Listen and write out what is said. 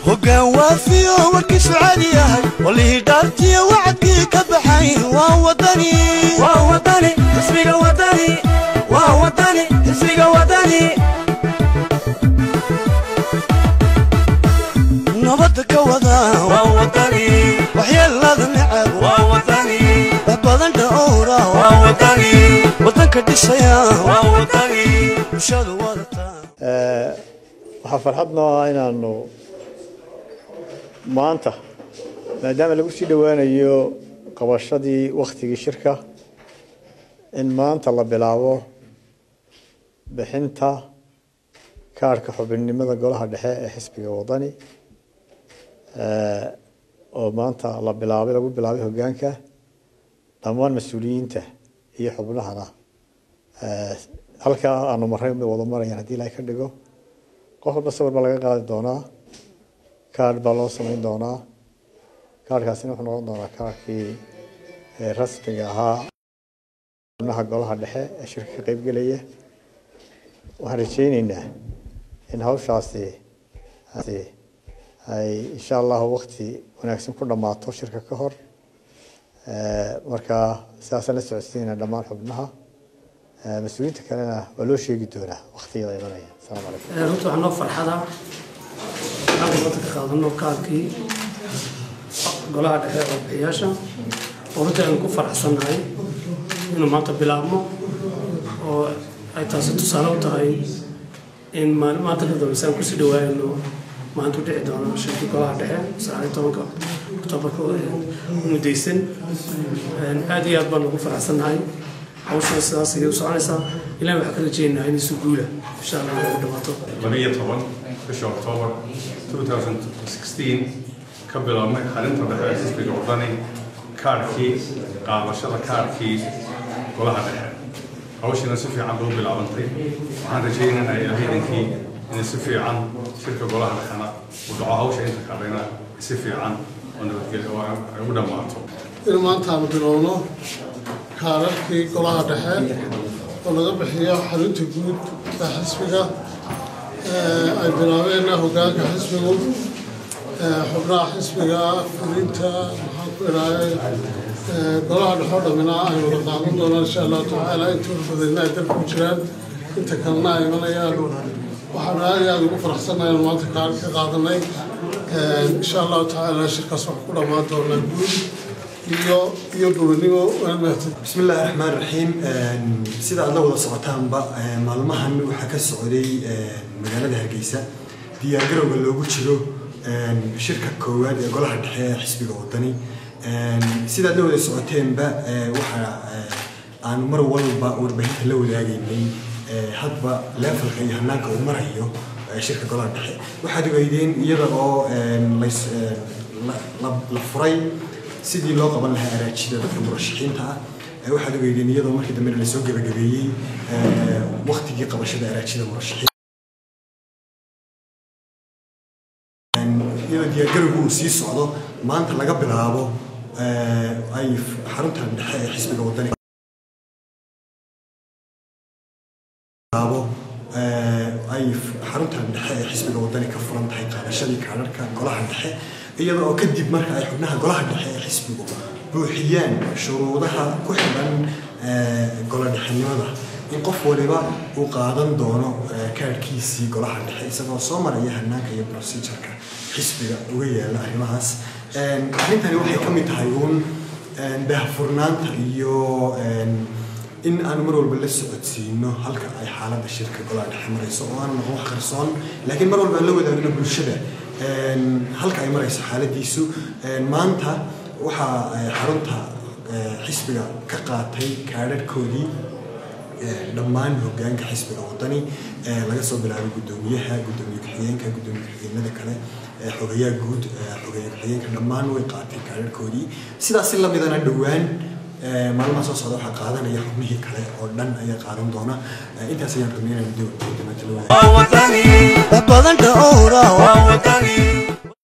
hoggaan waafiyo warkiisu caadi yahay walihii dhaartiyo wacadkii ka baxay waa wadani waa wadani xisbiga wadani waa wadani xisbiga wadani nabadda ka wada waa wadani waxyeelada necab waa wadani wax badan dhowra waa wadani waddanka dhisaya waa wadani bulshadu wadata waxaa farxad noo ah inaanu maanta maadaama lagu sii dhowaanayo qabashadii wakhtigii shirka in maanta la bilaabo bixinta kaarhka xubinnimada golaha dhexe ee xisbiga wadani oo maanta la bilaabay lagu bilaabay hoggaanka dhammaan mas-uuliyiinta iyo xubnahana halkaa aanu marray bay wada marayaan haddii ilahay ka dhigo qof walba sawir baa laga qaadi doonaa kaarh baa loo samayn doonaa kaarhkaasina wuxuu noqon doonaa kaarhkii rasmiga ahaa xubnaha golaha dhexe ee shirka ka qeybgelaya waxaan rajayneynaa in hawshaasi ay insha allahu wakti wanaagsan ku dhammaato shirka ka hor marka sidaasaan la socodsiinayna dhammaan xubnaha mas-uuliyiinta kalena waa loo sheegi doonaa waktiyada imanaya asalaamu calaykum runta waxaa noo farxada halka maanta ka qaadano kaarkii golaha dhexe oo bixiyaasha oo runtii aynu ku faraxsannahay inuu maanta bilaabmo oo ay taasi tusaale u tahay in maalin maanta ka dambeysa aan kusii dhawaayno maanta u dhici doono shirkii golaha dhexe sagaaliyo tobanka oktoobarka mudaysan aad iyo aad baan ugu faraxsannahay hawshan sidaas ayay u soconaysaa ilahi waxaan ka rajeynayaa inay si guula insha allah ay u dhamaato labiyo toban bisha oktoobar 2016 ka biloabmay xarinta dhexe ee xisbiga wadani kaarhkii qaadashada kaarhkii golaha dhexe hawshiina si fiican bay u bilaabantay waxaan rajaynaynaa ilaahidankii inay si fiican shirka golaha dhexena u dhaco hawsha inta kalena si fiican oo nabadgelyo oo ay u dhammaato in maanta aanu bilowno kaararkii golaha dhexe oo laga bixiyo xarunta guud ee xisbiga ay bilaabeen hoggaanka xisbigu xubnaha xisbiga fulinta maxaan ku idhaahay golaha dhexe oo dhammina ay wada qaadan doonaan insha allahu tacaala inta badayna ay dalka ku jiraan inta kalena ay imanayaan waxaanu aad iyo aada ugu faraxsannahay inaan maanta kaar ka qaadanay insha allahu tacaala shirkaas wax ku dhammaan doonaa guud iyo iyo gobonimo waalmahadsan بسم الله الرحمن الرحيم sida aad la wada socotaanba maalmahan waxaa ka socday magaalada hargeysa diyaargarowga loogu jiro shirka koowaad ee golaha dhexe ee xisbiga wadani sida aad la wada socoteenba waxa aan mar walba warbaahinta la wadaagaynay hadba leefalka iyo hanaanka uu marayo shirka golaha dhexe waxaad ogeydeen iyada oo lays la furay sidii loo qaban lahaa araajida dadka murashaxiinta ah waxaad ogeydeen iyadoo markii dambe lasoo gebagabeeyey waktigii qabashada araajida murashaxiinta iyadoo diyaargarowgu uu sii socdo maanta laga bilaabo ay xarunta dhexe ee xisbiga wadani bilaabo ay xarunta dhexe ee xisbiga wadani ka furan tahay qaadashadii kaadharka golaha dhexe iyada oo kadib marka ay xubnaha golaha dhexe ee xisbigu buuxiyaan shuruudaha ku xidhan gola dhexenimada in qof waliba uu qaadan doono kaadhkiisii golaha dhexe isagoo soo maraya hanaanka iyo procedureka xisbiga uga yaala arrimahaas arrintani waxay ka mid tahay uun daahfurnaanta iyo in aan mar walba la socodsiino halka ay xaaladda shirka golaha dhexe marayso oo aan noqon wax qarsoon laakiin mar walba aan la wadaagno bulshada halka ay marayso xaaladiisu maanta waxaa xarunta xisbiga ka qaatay kaadharhkoodii dhammaan hoggaanka xisbiga wadani laga soo bilaabay guddoomiyaha guddoomiye ku-xigeenka guddoomiye ku-xigeenada kale xogayaa guud xogeeye ku-xigeenka dhammaan way qaatay kaadharhkoodii sidaas si lamidana dhowaan maalmaha soo socda waxaa qaadanaya xubnihii kale oo dhan ayaa qaadan doona intaas ayaan rabnay inaan dibadda la wadaag waa wadani wax badan dhowra waa wadani